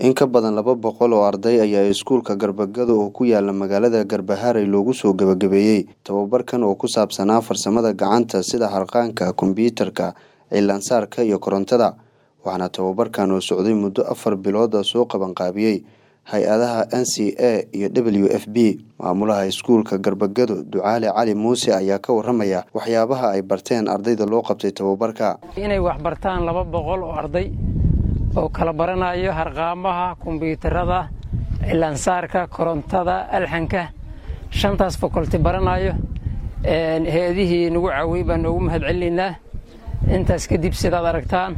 In ka badan laba boqol oo arday ayaa iskuulka Garbagado oo ku yaala magaalada Garbaharey loogu soo gabagabeeyey tababarkan oo ku saabsanaa farsamada gacanta sida harqaanka, kombiyuutarka, cilaansaarka iyo korontada waxaana tababarkan oo socday muddo afar bilood ah soo qabanqaabiyey hay-adaha NCA iyo WFP maamulaha iskuulka Garbagado Ducaale Cali Muuse ayaa ka waramaya waxyaabaha ay barteen ardayda loo qabtay tababarka inay wax bartaan laba boqol oo arday oo kala baranayo harqaamaha kombiyuutarada cilaansaarka korontada alxanka shantaas fakolti baranayo hay-adihii nagu caawiyey baan noogu mahad celinaynaa intaas kadib sidaad aragtaan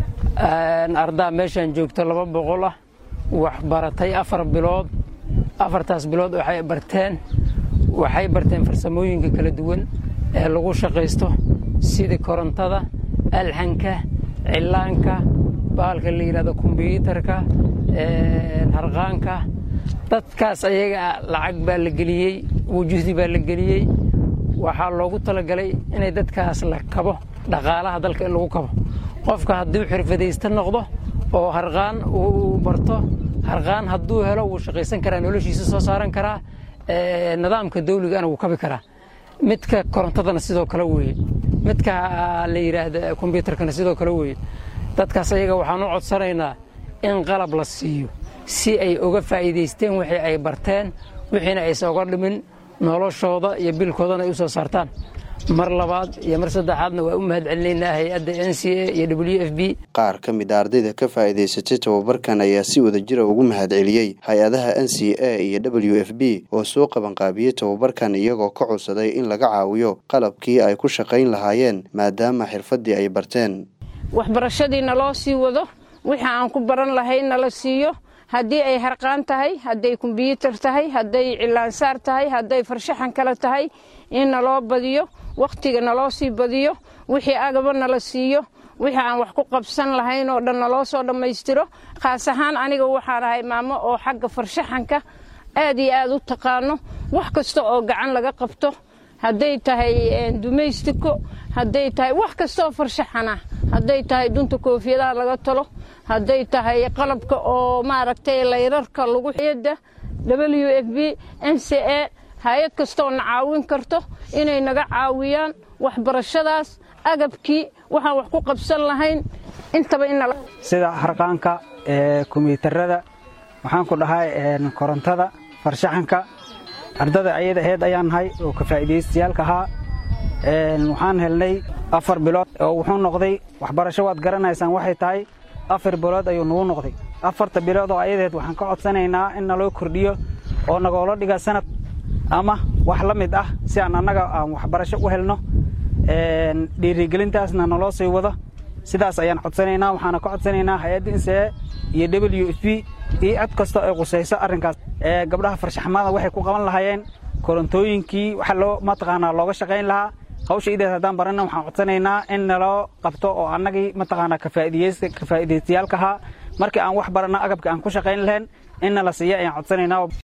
ardaa meeshaan joogto laba boqol ah wax baratay afar bilood afartaas bilood waxay barteen waxay barteen farsamooyinka kala duwan ee lagu shaqaysto sida korontada alxanka cilaanka bahalka la yidhahdo kombiyuutarka harqaanka dadkaas ayaga lacag baa la geliyey wujuhdi baa la geliyey waxaa loogu talagalay inay dadkaas la kabo dhaqaalaha dalka in lagu kabo qofka hadduu xirfadaysta noqdo oo harqaan uu barto harqaan hadduu helo wuu shaqaysan karaa noloshiisa soo saaran karaa nidaamka dawligana wuu kabi karaa midka korontadana sidoo kale weeye midka la yidhaahda kombiyuutarkana sidoo kale weeye dadkaas ayaga waxaan u codsanaynaa in qalab la siiyo si ay uga faa'iidaysteen wixii ay barteen wixiina aysan uga dhimin noloshooda iyo bilkoodana ay u soo saartaan mar labaad iyo mar saddexaadna waa u mahad celinaynaa hay-adda n c a iyo w f b qaar ka mid a ardayda ka faa'iidaysatay tababarkan ayaa si wada jira ugu mahad celiyey hay-adaha n c a iyo w f b oo soo qabanqaabiyey tababarkan iyagoo ka codsaday in laga caawiyo qalabkii ay ku shaqayn lahaayeen maadaama xirfaddii ay barteen waxbarashadii naloo sii wado wixii aan ku baran lahayn nala siiyo haddii ay harqaan tahay hadday kombiyuutar tahay hadday cilaansaar tahay hadday farshaxan kale tahay in naloo badiyo wakhtiga naloo sii badiyo wixii agaba nala siiyo wixii aan wax ku qabsan lahayn oo dhan naloo soo dhammaystiro khaas ahaan aniga waxaan ahay maamo oo xagga farshaxanka aad iyo aad u taqaano wax kasta oo gacan laga qabto hadday tahay dumaystiko hadday tahay wax kastaoo farshaxan ah hadday tahay dunta koofiyadaha laga talo hadday tahay qalabka oo maaragtay layrarka lagu yada w f b n c a hay-ad kastooo na caawin karto inay naga caawiyaan waxbarashadaas agabkii waxaan wax ku qabsan lahayn intaba sida harqaanka kombiyuutarada waxaan ku dhahay korontada farshaxanka ardada ayada aheyd ayaan nahay oo ka faa'iidaystayaalka ahaa waxaan helnay afar bilood oo wuxuu noqday waxbarasho waad garanaysaan waxay tahay afar bilood ayuu nagu noqday afarta bilood oo ayadeed waxaan ka codsanaynaa in naloo kordhiyo oo nagoola dhiga sanad ama wax la mid ah si aan annaga aan waxbarasho u helno dhiirigelintaasna naloo sii wado sidaas ayaan codsanaynaa waxaana ka codsanaynaa hay-adda insee iyo w f b iyo cod kasta ay qusayso arrinkaas gabdhaha farshaxmada waxay ku qaban lahaayeen korontooyinkii waxa loo mataqaanaa looga shaqayn lahaa hawsha ideed haddaan barana waxaan codsanaynaa in naloo qabto oo annagii mataqaanaa ka faa'iidaystayaalka ahaa markii aan wax baranno agabka aan ku shaqayn lahayn in nala siiya ayaan codsanaynaa